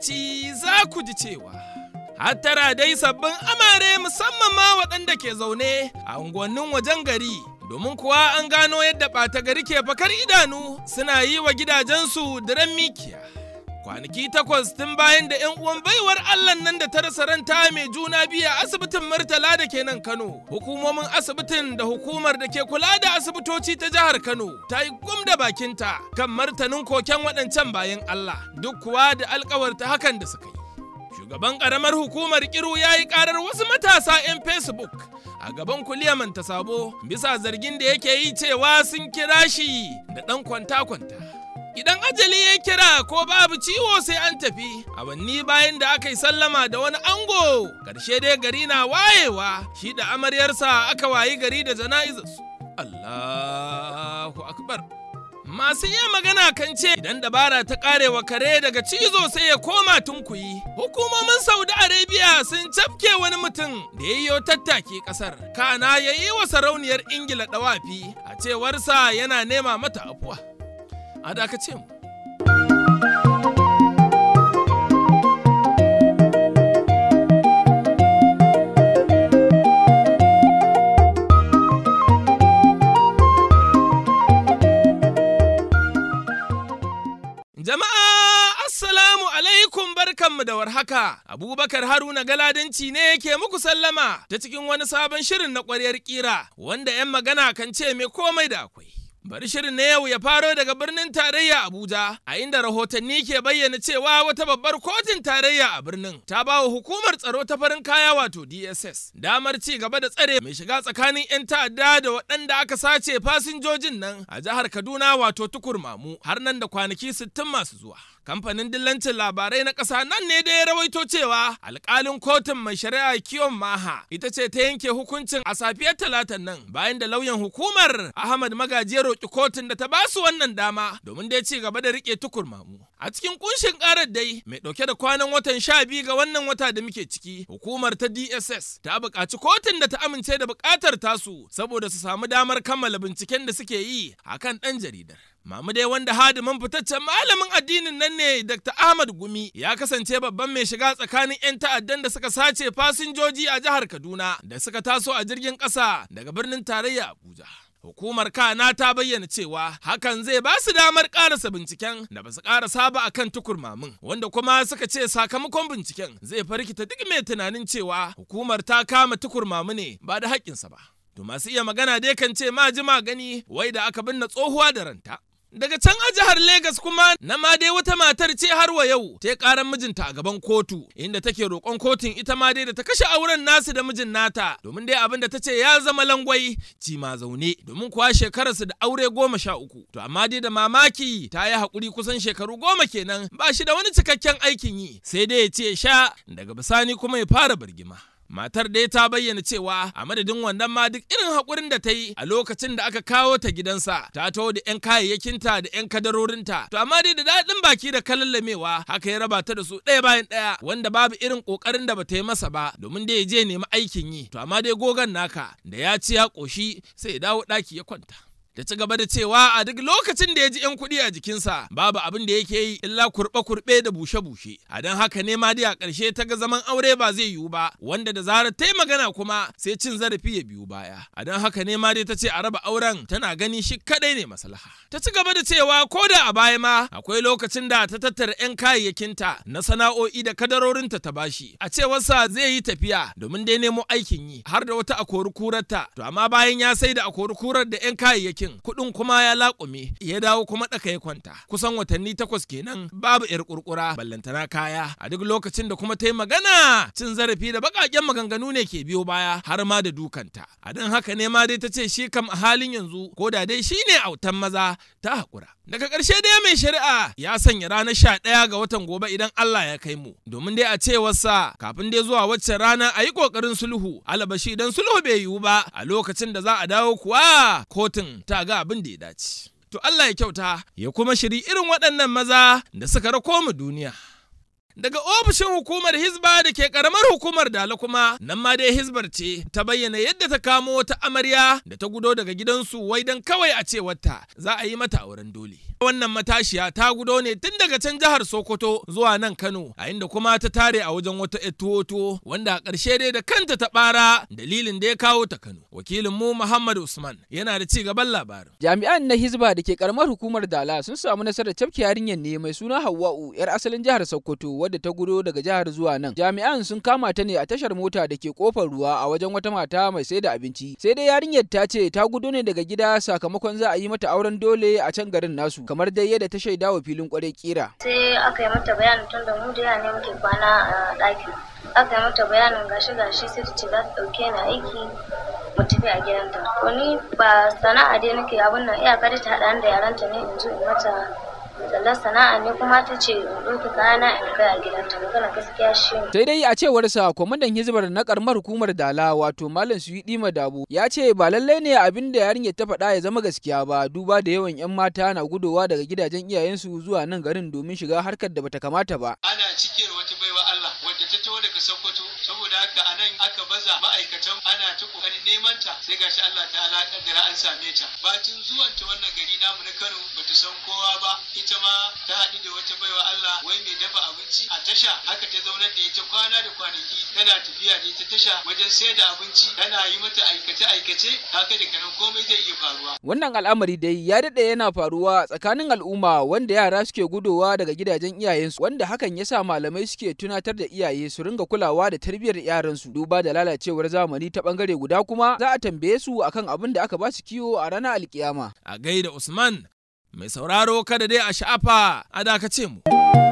lokaci za ku ji cewa hattara dai sabbin amare musamman ma waɗanda ke zaune a unguwannin wajen gari domin kuwa an gano yadda ɓata gari ke fakar idanu suna yi wa gidajensu diren mikiya. Kwanaki takwas tun bayan da 'yan uwan baiwar Allah nan da ta rasa ranta mai juna biyu a asibitin Murtala da ke nan Kano. Hukumomin asibitin da hukumar da ke kula da asibitoci ta jihar Kano ta yi gum da bakinta kan martanin koken waɗancan bayan Allah duk kuwa da alkawarta hakan da suka yi. Shugaban ƙaramar hukumar Kiru ya yi ƙarar wasu matasa 'yan Facebook a gaban kuliyaman ta sabo bisa zargin da yake yi cewa sun kira shi da ɗan kwanta-kwanta. Idan ajali ya kira ko babu ciwo sai an tafi, awanni bayan da aka yi sallama da wani ango, ƙarshe dai gari na wayewa, shi da amaryarsa aka wayi gari da jana'izarsu. Allahu Akbar. Masu iya magana kan ce idan dabara ta karewa kare daga cizo sai ya koma tunkuyi. Hukumomin Saudi Arabia sun cafke wani mutum da ya yi tattaki kasar. Kana ya yi wa sarauniyar Ingila dawafi a cewarsa yana nema mata afuwa. A dakace mu. Jama'a Assalamu alaikum barkanmu da warhaka. Abubakar Haruna Galadanci ne ke muku sallama ta cikin wani sabon shirin na ƙwaryar ƙira wanda 'yan magana kan ce mai komai da akwai. Bari shirin na yau ya faro daga birnin tarayya Abuja, a inda rahotanni ke bayyana cewa wata babbar kotun tarayya a birnin ta ba wa hukumar tsaro ta farin kaya wato DSS damar ci gaba da tsare mai shiga tsakanin 'yan ta'adda da waɗanda aka sace fasinjojin nan a jihar Kaduna wato tukur mamu har nan da kwanaki 60 masu zuwa. kamfanin dillancin labarai na ƙasa nan ne da ya rawaito cewa alƙalin kotun mai shari'a kiyon maha ita ce ta yanke hukuncin a safiyar talatan nan bayan da lauyan hukumar ahmad magaji ya roƙi kotun da ta ba su wannan dama domin dai ci gaba da riƙe tukur mamu a cikin kunshin ƙarar dai mai ɗauke da kwanan watan sha biyu ga wannan wata da muke ciki hukumar ta dss ta buƙaci kotun da ta amince da buƙatar tasu saboda su samu damar kammala binciken da suke yi akan ɗan jaridar Mamu dai wanda hadimin fitaccen malamin addinin nan ne Dr. Ahmad Gumi ya kasance babban mai shiga tsakanin 'yan ta'addan da suka sace fasinjoji a jihar Kaduna da suka taso a jirgin ƙasa daga birnin tarayya Abuja. Hukumar Kana ta bayyana cewa hakan zai ba su damar karasa binciken da ba su karasa ba akan tukurmamin wanda kuma suka ce sakamakon binciken zai farkita duk mai tunanin cewa hukumar ta kama tukurmamu ne ba da haƙƙinsa ba. To masu iya magana dai kan ce ma ji gani wai da aka binne tsohuwa da ranta. Daga can a jihar Legas kuma na ma dai wata matar ce har wa yau ta karan mijinta a gaban kotu inda take roƙon kotun ita ma dai da ta kashe auren nasu da mijin nata domin dai abin da ta ce ya zama langwai ci ma zaune domin kuwa shekararsu da aure goma sha uku to amma dai da mamaki ta yi haƙuri kusan shekaru goma kenan ba shi da wani cikakken aikin yi sai dai ya ce sha daga bisani kuma ya fara birgima. Matar dai ta bayyana cewa a madadin wannan ma duk irin haƙurin da ta yi a lokacin da aka kawo ta gidansa ta taho da 'yan kayayyakinta da 'yan kadarorinta. To amma dai da daɗin baki da kalallamewa haka ya raba ta da su ɗaya bayan ɗaya wanda babu irin ƙoƙarin da bata yi masa ba domin dai ya je nemi aikin yi. To amma dai gogan naka da ya ci ya ƙoshi sai ya dawo ɗaki ya kwanta. da ci gaba da cewa a duk lokacin da ya ji 'yan kuɗi a jikinsa babu abin da yake yi illa kurɓe-kurɓe da bushe-bushe a don haka ne ma dai a ƙarshe ta ga zaman aure ba zai yiwu ba wanda da zarar ta yi magana kuma sai cin zarafi ya biyu baya a don haka ne ma dai ta ce a raba auren tana gani shi kaɗai ne maslaha ta ci gaba da cewa ko da a baya ma akwai lokacin da ta tattara 'yan kayayyakinta na sana'o'i da kadarorinta ta bashi a cewarsa zai yi tafiya domin dai nemo aikin yi har da wata akori kurarta to amma bayan ya sai da akori kurar da 'yan kayayyakin aikin kuɗin kuma ya laƙume ya dawo kuma ɗaka ya kwanta kusan watanni takwas kenan babu yar kurkura ballantana kaya a duk lokacin da kuma ta yi magana cin zarafi da baƙaƙen maganganu ne ke biyo baya har ma da dukanta a don haka ne ma dai ta ce shi kam a halin yanzu ko da dai shi ne autan maza ta haƙura daga ƙarshe dai mai shari'a ya sanya ranar sha ɗaya ga watan gobe idan Allah ya kai mu domin dai a cewarsa kafin dai zuwa wacce rana a yi ƙoƙarin sulhu alabashi idan sulhu bai yiwu ba a lokacin da za a dawo kuwa kotun ta ga abin da ya dace. To Allah ya kyauta ya kuma shiri irin waɗannan maza da suka rako mu duniya. Daga ofishin hukumar Hizba da ke karamar hukumar Dala kuma nan ma dai Hizbar ce ta bayyana yadda ta kamo wata amarya da ta gudo daga gidansu wai dan kawai a cewarta za a yi mata auren dole. wannan matashiya ta gudo ne tun daga can jihar Sokoto zuwa nan Kano a inda kuma ta tare a wajen wata tuwo wanda a ƙarshe dai da kanta ta ɓara dalilin da ya kawo ta Kano. Wakilin mu Muhammad Usman yana da ci gaban labarin. Jami'an na Hizba da ke karamar hukumar Dala sun samu nasarar cafke yarinyar ne mai suna Hawwa'u yar asalin jihar Sokoto wadda ta gudo daga jihar zuwa nan. Jami'an sun kama ta ne a tashar mota da ke kofar ruwa a wajen wata mata mai sai da abinci. Sai dai yarinyar ta ce ta gudo ne daga gida sakamakon za a yi mata auren dole a can garin nasu kamar dai yadda ta shaida wa filin kwarai kira. Sai aka yi mata bayanin tun da mu da ne muke kwana a ɗaki. Aka yi mata bayanin gashi gashi sai ta ce za ta ɗauke ni aiki mu tafi a gidanta. To ni ba sana'a dai nake abin nan iyaka ta haɗa da yaranta ne in zo in mata sallar sana'a ne kuma ta ce in ɗauki kayana in kai a gidanta magana gaskiya shi sai dai a cewar sa kwamandan hizbar na karamar hukumar dala wato malam suyidi madabu ya ce ba lallai ne abin da yarinyar ta faɗa ya zama gaskiya ba duba da yawan yan mata na gudowa daga gidajen iyayensu zuwa nan garin domin shiga harkar da bata kamata ba ana cikin wata baiwa Allah wadda ta taho daga Sokoto saboda haka anan aka baza ma'aikatan ana ta kokarin neman ta sai gashi Allah ta'ala kaddara an same ta batun zuwan ta wannan gari namu na Kano bata san kowa ba ita ma ta haɗu da wata baiwa Allah wai mai dafa abinci a tasha haka ta zaunar da ita kwana da kwanaki tana tafiya da ita tasha wajen sayar da abinci tana yi mata aikace aikace haka da kanan komai zai iya faruwa wannan al'amari dai ya daɗe yana faruwa tsakanin al'umma wanda yara suke gudowa daga gidajen iyayensu wanda hakan ya sa malamai suke tunatar da iyaye su ringa kulawa da tarbiyyar yaransu duba da lalacewar zamani ta bangare guda kuma za a tambaye su akan abin da aka ba su kiwo a ranar alkiyama A gaida Usman mai sauraro kada dai a sha'afa a dakace mu.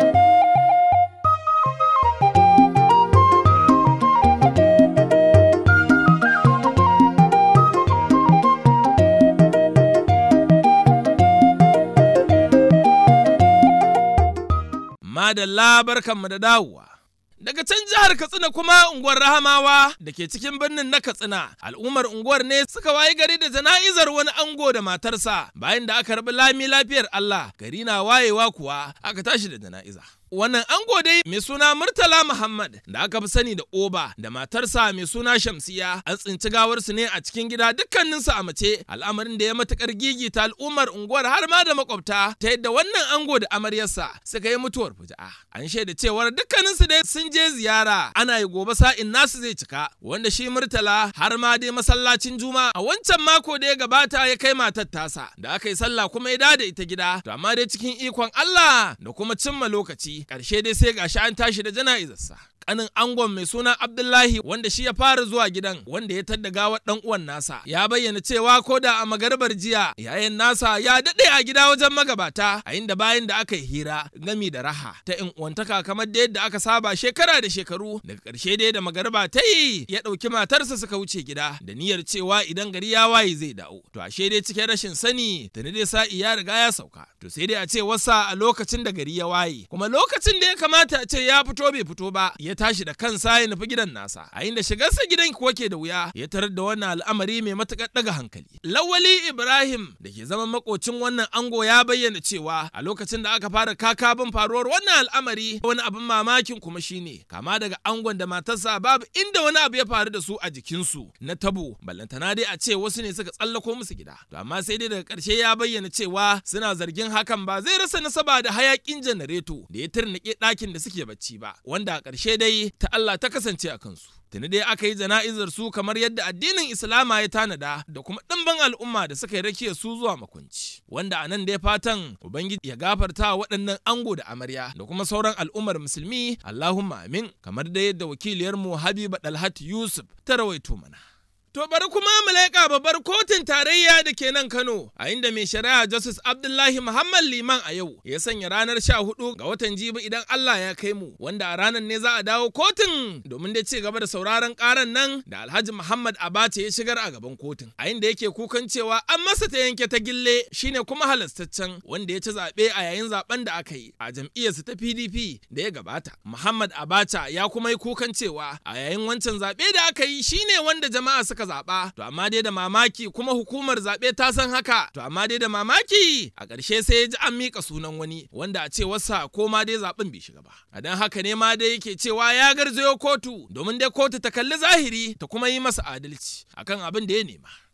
Madalla barkanmu da dawowa. Daga can jihar Katsina kuma unguwar Rahamawa da ke cikin birnin na Katsina, al'ummar unguwar ne suka wayi gari da jana'izar wani ango da matarsa bayan da aka rabi lami lafiyar Allah gari na wayewa kuwa aka tashi da jana'iza. Wannan ango dai mai suna Murtala Muhammad da aka fi sani da Oba da matarsa mai suna Shamsiya an tsinci gawarsu ne a cikin gida dukkaninsu a mace al'amarin da ya matukar gigita al'ummar unguwar har ma da makwabta ta yadda wannan ango da amaryarsa suka yi mutuwar fuja'a. An shaida cewar dukkaninsu dai sun je ziyara ana yi gobe sa'in nasu zai cika wanda shi Murtala har ma dai masallacin Juma a wancan mako da ya gabata ya kai matar tasa da aka yi sallah kuma ya dada ita gida to amma dai cikin ikon Allah da kuma cimma lokaci ƙarshe dai sai gashi an tashi da jana'izarsa. kanin angon mai suna Abdullahi wanda shi ya fara zuwa gidan wanda ya tadda gawar dan uwan nasa ya bayyana cewa ko da a magarbar jiya yayin nasa ya dade a gida wajen magabata a inda bayan da aka yi hira gami da raha ta in uwantaka kamar da yadda aka saba shekara da shekaru daga karshe dai da magarba ta yi ya dauki matarsa suka wuce gida da niyyar cewa idan gari ya waye zai dawo to ashe dai cikin rashin sani tuni dai sa'i ya riga ya sauka to sai dai a ce wasa a lokacin da gari ya waye kuma lokacin da ya kamata a ce ya fito bai fito ba ya tashi da kansa ya nufi gidan nasa a inda shigarsa gidan kuwa ke da wuya ya tarar da wannan al'amari mai matukar daga hankali lawali ibrahim da ke zama makocin wannan ango ya bayyana cewa a lokacin da aka fara kakabin faruwar wannan al'amari wani abin mamakin kuma shine kama daga angon da matarsa babu inda wani abu ya faru da su a jikinsu na tabo ballantana dai a ce wasu ne suka tsallako musu gida to amma sai dai daga karshe ya bayyana cewa suna zargin hakan ba zai rasa nasaba da hayakin janareto da ya turnike ɗakin da suke bacci ba wanda a ƙarshe dai ta Allah ta kasance a kansu. Tuni dai aka yi jana'izar su kamar yadda addinin Islama ya tanada da kuma ɗimbin al'umma da suka yi rakiya su zuwa makwanci. Wanda a nan dai fatan Ubangiji ya gafarta wa waɗannan ango da amarya da kuma sauran al'ummar musulmi Allahumma amin kamar da yadda wakiliyarmu Habiba Dalhat Yusuf ta rawaito mana. To bari kuma mu leƙa babbar kotun tarayya da ke nan Kano, a inda mai shari'a Justice Abdullahi Muhammad Liman a yau ya sanya ranar sha hudu ga watan jibi idan Allah ya kai mu, wanda a ranar ne za a dawo kotun domin dai ci gaba da sauraron karan nan da Alhaji Muhammad Abace ya shigar a gaban kotun. A inda yake kukan cewa an masa ta yanke ta gille shine kuma halastaccen wanda ya ci zaɓe a yayin zaben da aka yi a jam'iyyarsa ta PDP da ya gabata. Muhammad Abacha ya kuma yi kukan cewa a yayin wancan zaɓe da aka yi shine wanda jama'a suka suka zaɓa to amma dai da mamaki kuma hukumar zaɓe ta san haka to amma dai da mamaki a ƙarshe sai ya ji an miƙa sunan wani wanda a ce wasa ko ma dai zaɓen bai shiga ba a dan haka ne ma dai yake cewa ya garzayo kotu domin dai kotu ta kalli zahiri ta kuma yi masa adalci akan abin da ya nema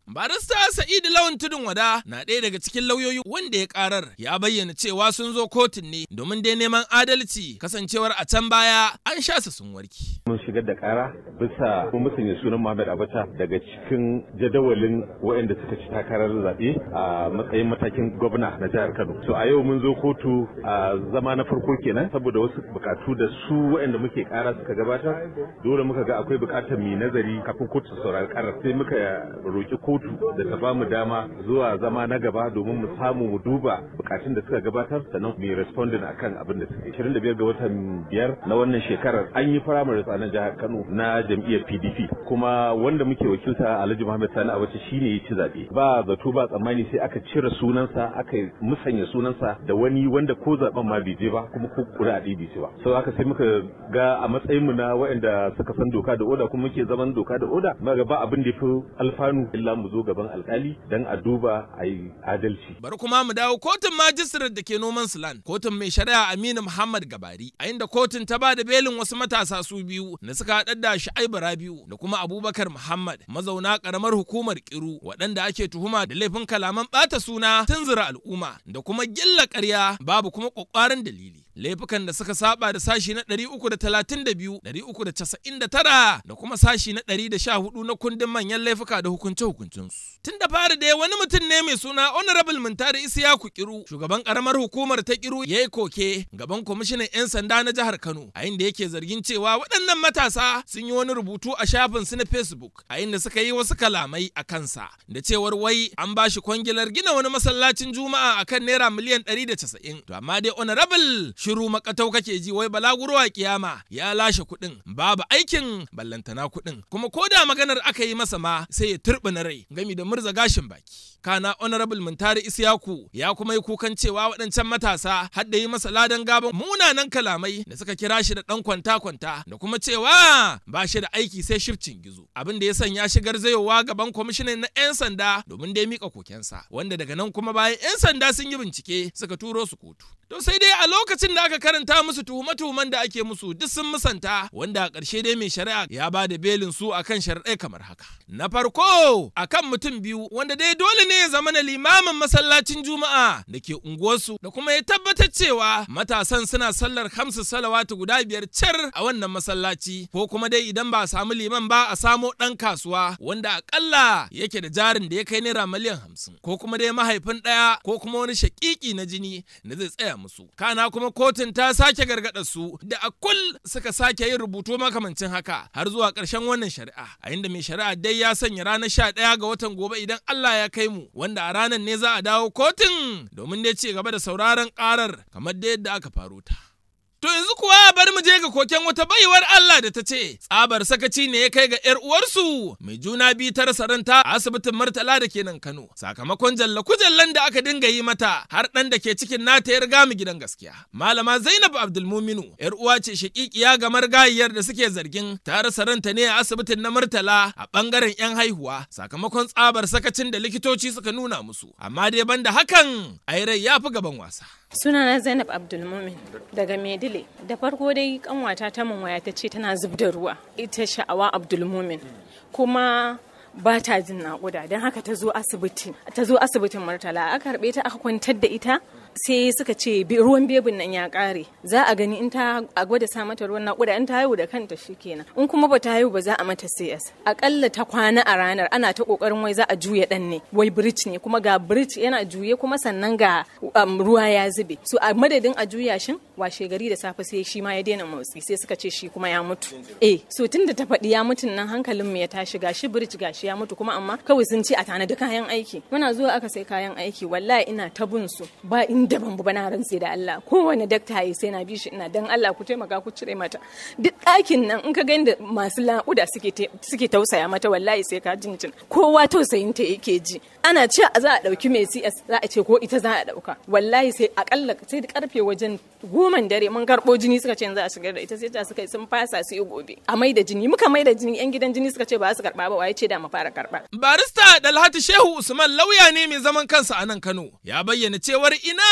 Barista Sa'idu Lawan Tudun Wada na ɗaya daga cikin lauyoyi wanda ya karar ya bayyana cewa sun zo kotun ne domin dai neman adalci kasancewar a can baya an sha su sun warki. Mun shigar da kara bisa mun musanya sunan Muhammad Abacha daga cikin jadawalin waɗanda suka ci takarar zaɓe a matsayin matakin gwamna na jihar Kano. So a yau mun zo kotu a zama na farko kenan saboda wasu bukatu da su waɗanda muke kara suka gabatar dole muka ga akwai bukatar mu nazari kafin kotu su saurari karar sai muka roki kotu da ta bamu dama zuwa zama na gaba domin mu samu mu duba bukatun da suka gabatar sannan mu yi responding akan abin da suke 25 ga watan biyar na wannan shekarar an yi primaries a nan jihar Kano na jam'iyyar PDP kuma wanda muke wakilta Alhaji Muhammad Sani Abacha shine ya ci zabe ba zato ba tsammani sai aka cire sunansa aka musanya sunansa da wani wanda ko zaben ma bai je ba kuma ko kura a bai ba so haka sai muka ga a matsayin mu na waɗanda suka san doka da oda kuma muke zaman doka da oda muka ga ba abin da yafi alfanu illa mu zo gaban alkali dan a duba a yi adalci. Bari kuma mu dawo kotun majistirar da ke noman Sulan, kotun mai shari'a Aminu Muhammad Gabari, a inda kotun ta ba da belin wasu matasa su biyu da suka haɗar da Shu'aibu Rabiu da kuma Abubakar Muhammad, mazauna ƙaramar hukumar Kiru, waɗanda ake tuhuma da laifin kalaman ɓata suna tunzura al'umma da kuma gilla ƙarya babu kuma ƙwaƙwaran dalili. laifukan da suka saba da sashi na 332, 399 da kuma sashi na 114 na kundin manyan laifuka da hukunce-hukuncensu. Tun da fari dai wani mutum ne mai suna Honorable Muntari Isiyaku Kiru, shugaban karamar hukumar ta Kiru ya yi koke gaban kwamishinan 'yan sanda na jihar Kano, a inda yake zargin cewa waɗannan matasa sun yi wani rubutu a shafin su na Facebook, a inda suka yi wasu kalamai a kansa, da cewar wai an ba shi kwangilar gina wani masallacin Juma'a akan naira miliyan 190. To amma dai Honorable shiru makatau kake ji wai balaguro a kiyama ya lashe kuɗin babu aikin ballantana kuɗin kuma ko da maganar aka yi masa ma sai ya turɓi na rai gami da murza gashin baki kana honorable muntari isyaku ya kuma yi kukan cewa waɗancan matasa har da yi masa ladan gaban munanan kalamai da suka kira shi da ɗan kwanta kwanta da kuma cewa ba shi da aiki sai shifcin gizo abin da ya sanya shi garzayowa gaban kwamishinan na 'yan sanda domin dai mika kokensa wanda daga nan kuma bayan 'yan sanda sun yi bincike suka turo su kotu To sai dai a lokacin da aka karanta musu tuhume-tuhumen da ake musu duk sun musanta wanda a ƙarshe dai mai shari'a ya ba da belin su akan shari'ai kamar haka. Na farko akan mutum biyu wanda dai dole ne ya zama na limamin masallacin Juma'a da ke unguwarsu da kuma ya tabbatar cewa matasan suna sallar hamsu salawatu guda biyar cer a wannan masallaci ko kuma dai idan ba a samu liman ba a samo ɗan kasuwa wanda akalla yake da jarin da ya kai naira miliyan hamsin ko kuma dai mahaifin ɗaya ko kuma wani shaƙiƙi na jini da zai tsaya musu. Kana kuma kotun ta sake gargaɗa su da a kul suka sake yin rubutu makamancin haka har zuwa ƙarshen wannan shari'a. A inda mai shari'a dai ya sanya ranar sha ɗaya ga watan gobe idan Allah ya kai mu wanda a ranar ne za a dawo kotun domin dai ci gaba da sauraron ƙarar kamar da yadda aka faro ta. To yanzu kuwa bari mu je ga koken wata baiwar Allah da ta ce tsabar sakaci ne ya kai ga ‘yar uwarsu mai juna biyu ta rasa ranta a asibitin Murtala da ke nan Kano sakamakon jalla kujallan da aka dinga yi mata har ɗan da ke cikin nata ya riga mu gidan gaskiya. Malama Zainab Abdulmuminu ‘yar uwa ce shaƙiƙiya ga margayiyar da suke zargin ta rasa ranta ne a asibitin na Murtala a ɓangaren ‘yan haihuwa sakamakon tsabar sakacin da likitoci suka nuna musu amma dai banda hakan ai rai ya fi gaban wasa. sunana zainab abdulmumin daga medile da farko dai kanwata ta mun waya ta ce tana zub da ruwa ita sha'awa abdulmumin kuma ba ta jin naƙuda don haka ta zo asibiti ta zo asibitin murtala aka karɓe ta aka kwantar da ita sai suka ce ruwan bebin nan ya ƙare za a gani in ta a gwada sa mata ruwan naƙuda in ta haihu da kanta shikenan in kuma ba ta haihu ba za a mata CS akalla ta kwana a ranar ana ta kokarin wai za a juya dan ne wai bridge ne kuma ga bridge yana juye kuma sannan ga ruwa ya zube so a madadin a juya shin washe gari da safe sai shi ma ya daina motsi sai suka ce shi kuma ya mutu eh so tunda ta faɗi ya mutun nan hankalin mu ya tashi gashi bridge gashi ya mutu kuma amma kawai sun ce a tanadi kayan aiki muna zuwa aka sai kayan aiki wallahi ina ta bin su ba inda ban ba na rantse da Allah kowane dakta yi sai na bi shi ina dan Allah ku taimaka ku cire mata duk ɗakin nan in ka ga inda masu laƙuda suke suke tausaya mata wallahi sai ka jinjin kowa tausayin ta yake ji ana ce za a ɗauki mai CS za a ce ko ita za a ɗauka wallahi sai akalla sai da karfe wajen goman dare mun karɓo jini suka ce za a shigar da ita sai ta suka yi sun fasa su yi gobe a mai da jini muka mai da jini yan gidan jini suka ce ba su karɓa ba waye ce da mu fara karɓa. barista dalhatu shehu usman lauya ne mai zaman kansa a nan kano ya bayyana cewar ina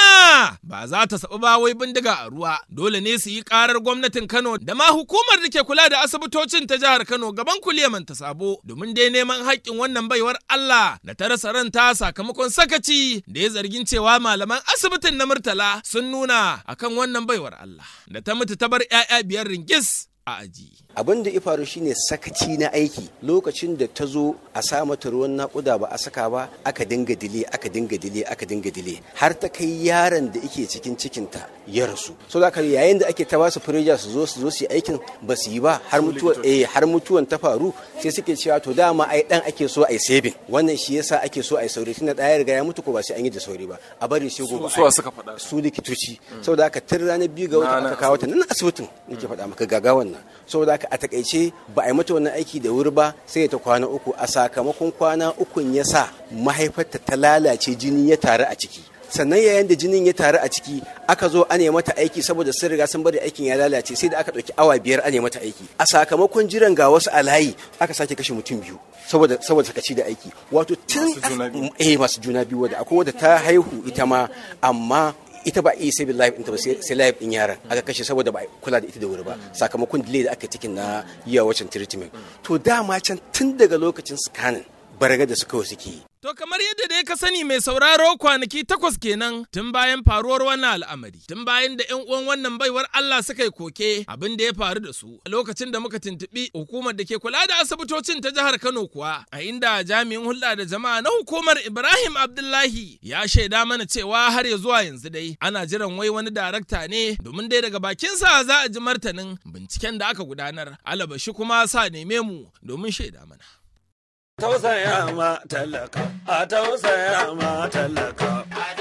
ina ba za ta saɓi ba wai bindiga a ruwa dole ne su yi ƙarar gwamnatin Kano da ma hukumar da ke kula da asibitocin ta jihar Kano gaban kuliyaman ta sabo domin dai neman haƙƙin wannan baiwar Allah da ta rasa ranta sakamakon sakaci da ya zargin cewa malaman asibitin na Murtala sun nuna akan wannan baiwar Allah da ta mutu ta bar 'ya'ya biyar ringis a aji. abin da ya faru shine sakaci na aiki lokacin da ta zo a sa mata ruwan nakuda ba a saka ba aka dinga dile aka dinga dile aka dinga dile har ta kai yaron da yake cikin cikinta ya rasu so da yayin da ake ta basu fureja su zo su zo su yi aikin ba su yi ba har mutuwan eh har mutuwan ta faru sai suke cewa to dama ai dan ake so ai saving wannan shi yasa ake so ai sauri tunda da ya riga ya mutu ko ba sai an yi da sauri ba a bari sai gobe su suka faɗa su likitoci saboda haka tun ranar biyu ga wata aka kawo ta nan asibitin nake faɗa maka gagawan nan saboda haka a takaice ba a yi mata wannan aiki da wuri ba sai ta kwana uku a sakamakon kwana ukun ya sa mahaifarta ta lalace jini ya taru a ciki sannan yayin da jinin ya taru a ciki aka zo ana mata aiki saboda sun riga sun bari aikin ya lalace sai da aka ɗauki awa biyar ana mata aiki a sakamakon jiran ga wasu a layi aka sake kashe mutum biyu saboda saboda sakaci da aiki wato tun eh masu juna biyu wadda akwai wadda ta haihu ita ma amma ita ba iya sai live ɗinta ba sai live ɗin yaran aka kashe saboda ba kula da ita da wuri ba sakamakon delay da aka cikin na yiwa wacan treatment to dama can tun daga lokacin scanning baraga da suka suke yi To kamar yadda dai ka sani mai sauraro kwanaki takwas kenan tun bayan faruwar wannan al'amari, tun bayan da 'yan uwan wannan baiwar Allah suka yi koke abin da ya faru da su a lokacin da muka tuntuɓi hukumar da ke kula da asibitocin ta jihar Kano kuwa a inda jami'in hulɗa da jama'a na hukumar Ibrahim Abdullahi ya shaida mana cewa har ya zuwa yanzu dai ana jiran wai wani darakta ne domin dai daga bakinsa za a ji martanin binciken da aka gudanar alabashi kuma sa neme mu domin shaida mana. tausaya ma talaka a tausaya ma talaka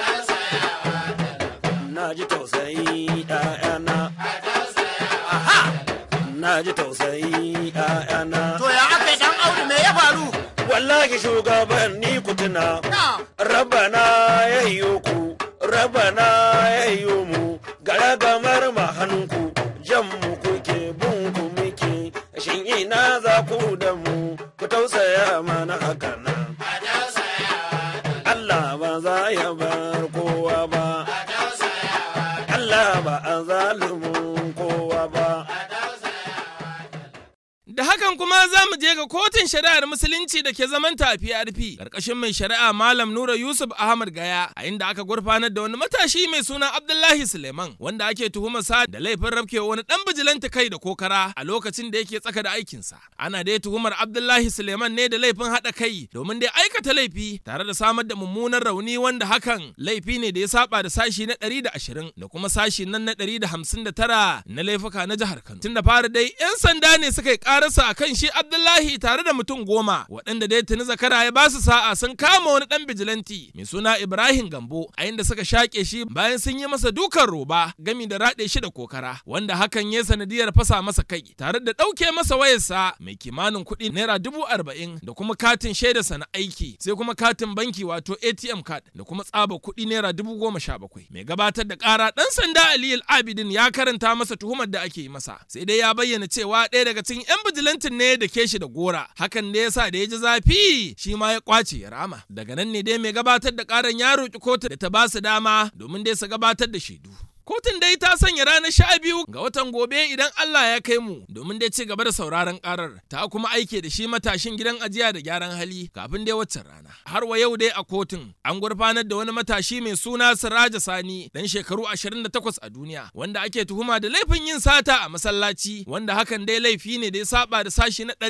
na ji tausayi ɗayana na ji tausayi ɗayana To ya aka yi dan audu me ya faru? wallahi shugaban ni kutuna rabana ya yi ku rabana ya yi mu garagamar mahanku jan mu kuke bunku muke shin ina za ku da mu ku tausaya mana haka nan Allah ba za ya bar kowa ba Allah ba a zalumin kowa ba Da hakan kuma za mu je ga kotun shari'ar musulunci da ke zaman tafi arfi ƙarƙashin mai shari'a Malam Nura Yusuf Ahmad Gaya a inda aka gurfanar da wani matashi mai suna Abdullahi Suleiman wanda ake tuhumar sa da laifin rafkewa wani dan bijilanta kai da kokara a lokacin da yake tsaka da aikinsa. Ana dai tuhumar Abdullahi Suleiman ne da laifin haɗa kai domin dai aikata laifi tare da samar da mummunan rauni wanda hakan laifi ne da ya saba da sashi na 120 da kuma sashi nan na 159 na laifuka na jihar Kano. Tun da fara dai 'yan sanda ne suka yi karasa a kan shi Abdullahi tare da mutum goma waɗanda dai tuni zakara ya basu sa'a sun kama wani ɗan bijilanti mai suna Ibrahim Gambo a inda suka shaƙe shi bayan sun yi masa dukan roba gami da raɗe shi da kokara wanda hakan ya sanadiyar fasa masa kai tare da ɗauke masa wayarsa mai kimanin kuɗi naira dubu arba'in da kuma katin shaidarsa na aiki sai kuma katin banki wato ATM card da kuma tsaba kuɗi naira dubu goma sha bakwai mai gabatar da ƙara ɗan sanda Aliyu Abidin ya karanta masa tuhumar da ake yi masa sai dai ya bayyana cewa ɗaya daga cikin 'yan bijilantin ne da ke shi da gora hakan ne yasa da ya ji zafi shi ma ya kwace ya rama daga nan ne dai mai gabatar da karan ya roki kotu da ta ba su dama domin dai su gabatar da shaidu Kotun dai ta sanya ranar sha biyu ga watan gobe idan Allah ya kai mu domin dai ci gaba da sauraron karar ta kuma aike da shi matashin gidan ajiya da gyaran hali kafin dai waccan rana. Har wa yau dai a kotun an gurfanar da wani matashi mai suna Siraja Sani dan shekaru 28 a duniya wanda ake tuhuma da laifin yin sata a masallaci wanda hakan dai laifi ne da ya saba da sashi na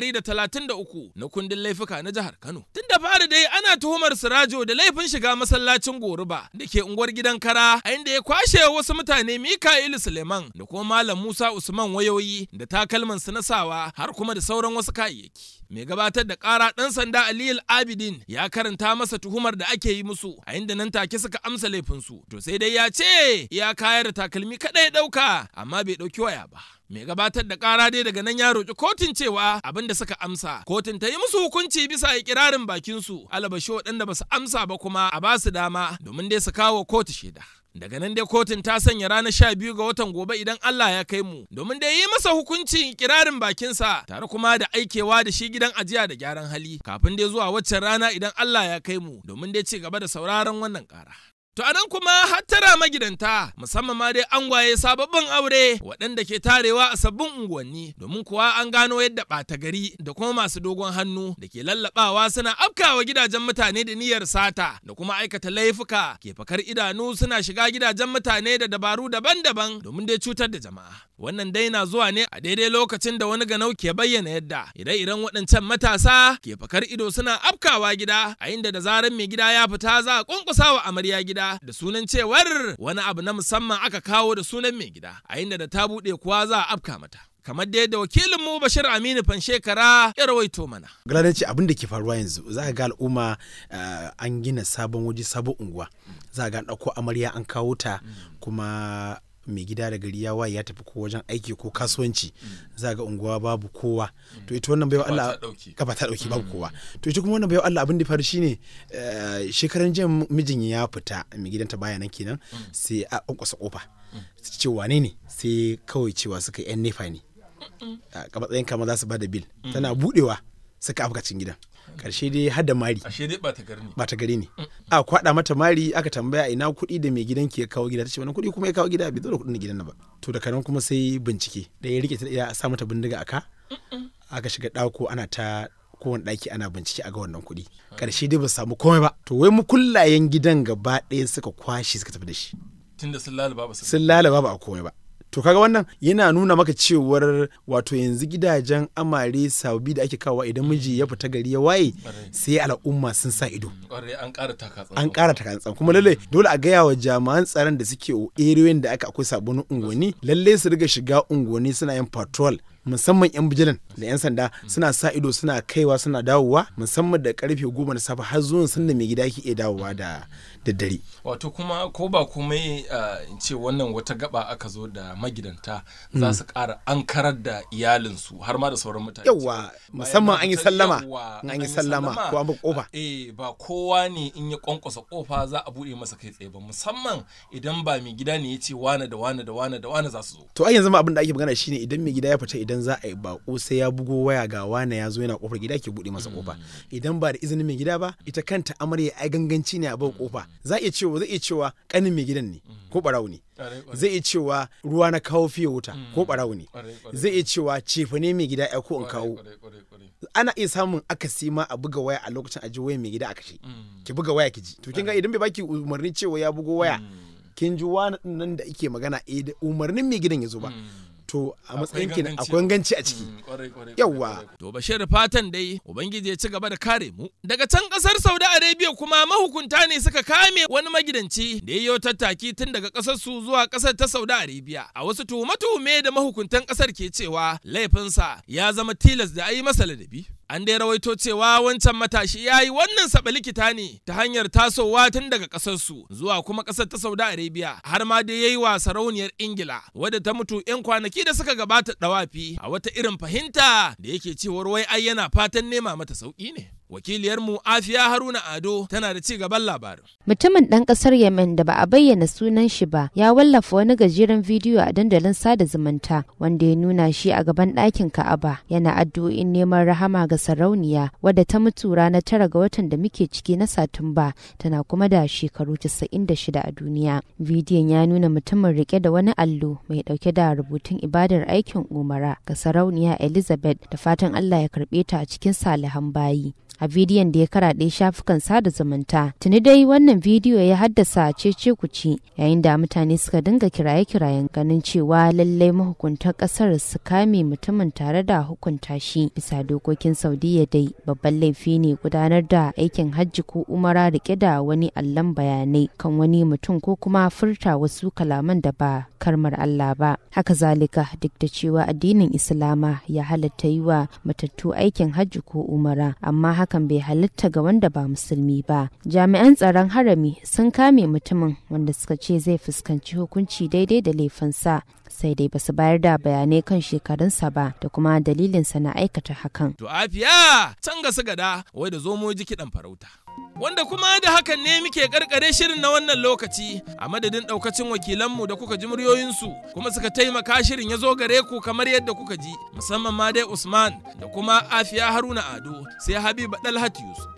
133 na kundin laifuka na jihar Kano. Tun da fari dai ana tuhumar Sirajo da laifin shiga masallacin Goruba da ke unguwar gidan Kara a inda ya kwashe wasu mutane Mika'ilu Suleiman da kuma Malam Musa Usman wayoyi da takalman su na sawa har kuma da sauran wasu kayayyaki. Mai gabatar da ƙara ɗan sanda Aliyu Abidin ya karanta masa tuhumar da ake yi musu a inda nan take suka amsa laifinsu. To sai dai ya ce ya kayar da takalmi kaɗai ɗauka amma bai ɗauki waya ba. mai gabatar da kara dai daga nan ya roƙi kotun cewa abin da suka amsa kotun ta yi musu hukunci bisa ikirarin bakin su alabashi waɗanda ba su amsa ba kuma a ba su dama domin dai su kawo kotu shaida daga nan dai kotun ta sanya ranar sha biyu ga watan gobe idan Allah ya kai mu domin dai yi masa hukuncin ikirarin bakinsa tare kuma da aikewa da shi gidan ajiya da gyaran hali kafin dai zuwa waccan rana idan Allah ya kai mu domin dai ci gaba da sauraron wannan kara To anan kuma hattara magidanta musamman ma dai angwaye sababbin aure waɗanda ke tarewa a sabbin unguwanni domin kuwa an gano yadda ɓata gari da kuma masu dogon hannu da ke lallaɓawa suna afkawa gidajen mutane da niyyar sata da kuma aikata laifuka ke fakar idanu suna shiga gidajen mutane da dabaru daban-daban domin dai cutar da jama'a. Wannan dai na zuwa ne a daidai lokacin da wani ganau ke bayyana yadda ire-iren waɗancan matasa ke fakar ido suna afkawa gida a inda da zarar mai gida ya fita za a kunkusa wa amarya gida da sunan cewar wani abu na musamman aka kawo da sunan mai gida a inda da ta buɗe kuwa za a afka mata. kamar da yadda wakilinmu Bashir Aminu Fanshekara ya rawaito mana. Galadanci abin da ke faruwa yanzu za ga al'umma an gina sabon waje sabon unguwa za ga an ɗauko amarya an kawo ta kuma mai gida da gari ya waye ya tafi ko wajen aiki ko kasuwanci za ga unguwa babu kowa to ita wannan baiwa Allah gaba ta dauki babu kowa to ita kuma wannan baiwa Allah abin da faru shine shekaran jiya mijin ya fita mai gidanta baya nan kenan sai a kwankwasa kofa ce wane ne sai kawai cewa suka yan nefa ne a matsayin kama za su ba da bil tana budewa suka afka cikin gidan karshe dai har da mari ashe dai bata gari ne bata gari ne a kwada mata mari aka tambaya ina kuɗi da mai gidan ke kawo gida tace wani kuɗi kuma ya kawo gida bai zo da kuɗin gidan na ba to da kanan kuma sai bincike da ya rike ta ya sa mata bindiga aka aka shiga ɗako ana ta kowane ɗaki ana bincike a ga wannan kuɗi karshe dai ba samu komai ba to wai mukullayen gidan gaba ɗaya suka kwashe suka tafi da shi tunda sun lalaba ba sun lalaba ba a komai ba to kaga wannan yana nuna maka cewar wato yanzu gidajen amare sababi da ake kawo idan miji ya fita gari ya waye sai al'umma sun sa ido an ƙara takatsan an ƙara takatsan kuma lalle dole a gaya wa jami'an tsaron da suke eriyoyin da aka akwai sabbin unguwanni lalle su riga shiga unguwanni suna yin patrol musamman 'yan bijilan da 'yan sanda suna sa ido suna kaiwa suna dawowa musamman da karfe goma na safe har zuwan sanda mai gida yake iya dawowa da daddare. wato kuma ko ba komai in ce wannan wata gaba aka zo da magidanta za su ƙara an karar da iyalinsu har ma da sauran mutane yawa musamman an yi sallama an yi sallama ko an bi kofa eh ba kowa ne in ya kwankwasa kofa za a buɗe masa kai tsaye ba musamman idan ba mai gida ne ya ce wane da wane da wane da wane za su zo to ai yanzu ma abin da ake magana shine idan mai gida ya fita idan za a yi bako sai ya bugo waya ga wane ya zo yana kofar gida ke buɗe masa kofa idan ba da izinin mai gida ba ita kanta amarya ai ganganci ne a bar kofa za iya cewa zai iya cewa kanin mai gidan ne ko barawo ne zai iya cewa ruwa na kawo fiye wuta ko barawo ne zai iya cewa cefa ne mai gida ya ko in kawo ana iya samun akasi ma a buga waya a lokacin aji waya mai gida a kashe ki buga waya ki ji to kin ga idan bai baki umarni cewa ya bugo waya kin ji wani nan da ake magana eh umarnin mai gidan ya zo ba to a matsayin ki akwai ganci a ciki yawwa to bashir fatan dai ubangiji ya ci gaba da kare mu daga can kasar saudi arabia kuma mahukunta ne suka kame wani magidanci da yayi tattaki tun daga kasar su zuwa kasar ta saudi arabia a wasu tuhume-tuhume da mahukuntan kasar ke cewa laifinsa ya zama tilas da a yi masa ladabi An dai rawaito cewa wancan matashi ya yi wannan saba likita ne ta hanyar tasowa tun daga ƙasarsu zuwa kuma ƙasar ta Saudi Arabia har ma dai ya yi wa sarauniyar Ingila wadda ta mutu 'yan kwanaki da suka gabata ɗawafi a wata irin fahimta da yake cewar wai ai yana fatan nema mata sauƙi ne. Wakiliyarmu Afiya Haruna Ado tana da ci gaban labarin. Mutumin ɗan ƙasar Yemen da ba a bayyana sunan shi ba ya wallafa wani gajeren bidiyo a dandalin sada zumunta wanda ya nuna shi a gaban ɗakin Ka'aba yana addu'o'in neman rahama ga sarauniya wadda ta mutu ranar tara ga watan da muke ciki na Satumba tana kuma da shekaru 96 a duniya. Bidiyon ya nuna mutumin rike da wani allo mai ɗauke da rubutun ibadar aikin umara ga sarauniya Elizabeth da fatan Allah ya karɓe ta a cikin salihan bayi. a bidiyon da ya karaɗe shafukan sada zumunta tuni dai wannan bidiyo ya haddasa cece kuci yayin da mutane suka dinga kiraye-kirayen ganin cewa lallai mahukuntan ƙasar su kame mutumin tare da hukunta shi bisa dokokin saudiya dai babban laifi ne gudanar da aikin hajji ko umara rike da wani allon bayanai kan wani mutum ko kuma furta wasu kalaman da ba karmar Allah ba haka zalika duk da cewa addinin islama ya halatta yi wa matattu aikin hajji ko umara amma hakan bai halitta ga wanda ba musulmi ba jami'an tsaron harami sun kame mutumin wanda suka ce zai fuskanci hukunci daidai da laifinsa sai dai basu bayar da bayanai kan shekarunsa ba da kuma dalilinsa na aikata hakan To afiya can ga gada wai da zomo ji kiɗan farauta. Wanda kuma da hakan ne muke karkare shirin na wannan lokaci a madadin ɗaukacin wakilanmu da kuka ji muryoyinsu kuma suka taimaka shirin ya zo gare ku kamar yadda kuka ji musamman ma dai Usman da kuma Afiya Haruna Ado sai Habiba Dalhat Yusuf.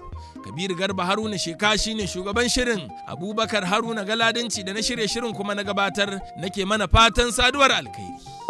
Kabiru Garba Haruna Sheka shine shugaban shirin Abubakar Haruna Galadanci da na shirye shirin kuma na gabatar nake mana fatan saduwar alkhairi.